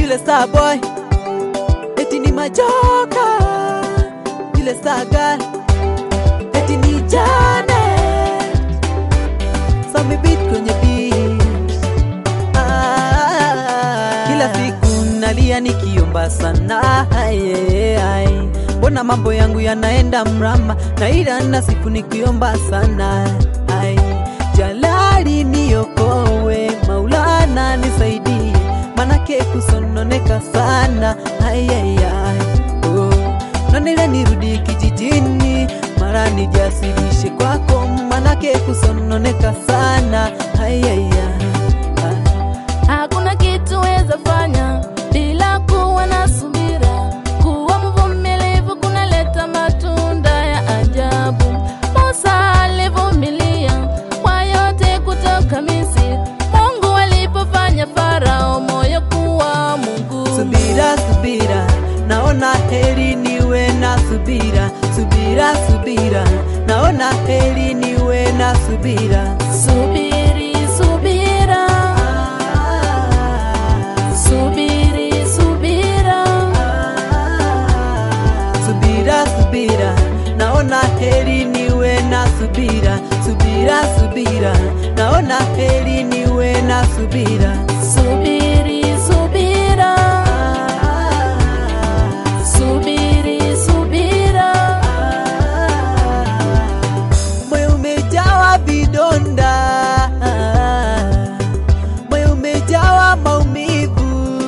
vile star boy eti ni majoka vile star girl eti ni jane sami beat kwenye beat ah, kila siku nalia nikiomba sana aye, aye. mbona mambo yangu yanaenda mrama na ila na siku nikiomba sana aye. jalali niokowe maulana nisaidie manake kusononeka sana ayayay oh. nanile nirudi kijijini mara nijasirishe kwako manake kusononeka sana ayayay Hakuna kitu weza fanya bila kuwa na subira. Kuwa mvumilivu kunaleta matunda ya ajabu. Musa alivumilia kwa yote kutoka Misri. Mungu alipofanya Farao moyo kuwa Mungu. subira subira naona heri niwe na subira subira subira naona heri niwe na subira Subiri, subira, subiri, subira. subira subira naona heri niwe na subira subira subira naona heri niwe na subira Subiri, subira, subiri, subira. moyo umejawa vidonda moyo umejawa maumivu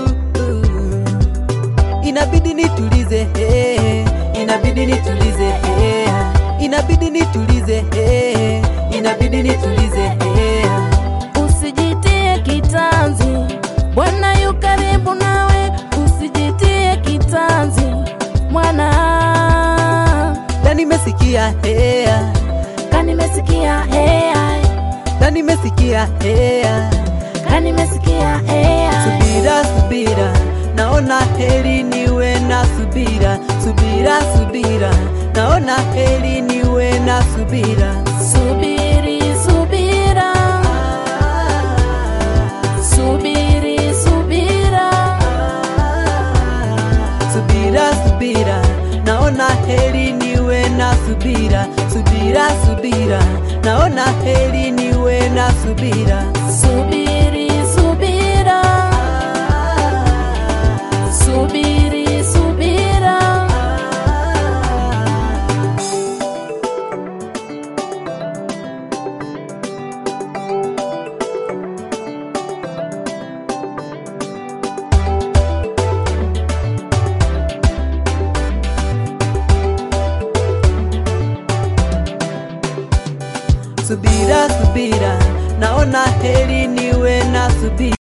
inabidi nitulize eh, inabidi nitulize eh, inabidi nitulize eh, inabidi nitulize eh. Usijitie kitanzi, Bwana yu karibu nawe. Usijitie kitanzi, mwana. na nimesikia hea Kanimesikia AI, na nimesikia hea kanimesikia AI. subira subira naona heri niwe na subira subira subira naona heri niwe na subira Subiri, subira, subiri, subira. subira subira naona heri niwe na subira subira subira naona heri niwe na subira Subiri, subira, subiri, subira. subira subira naona heri niwe na subira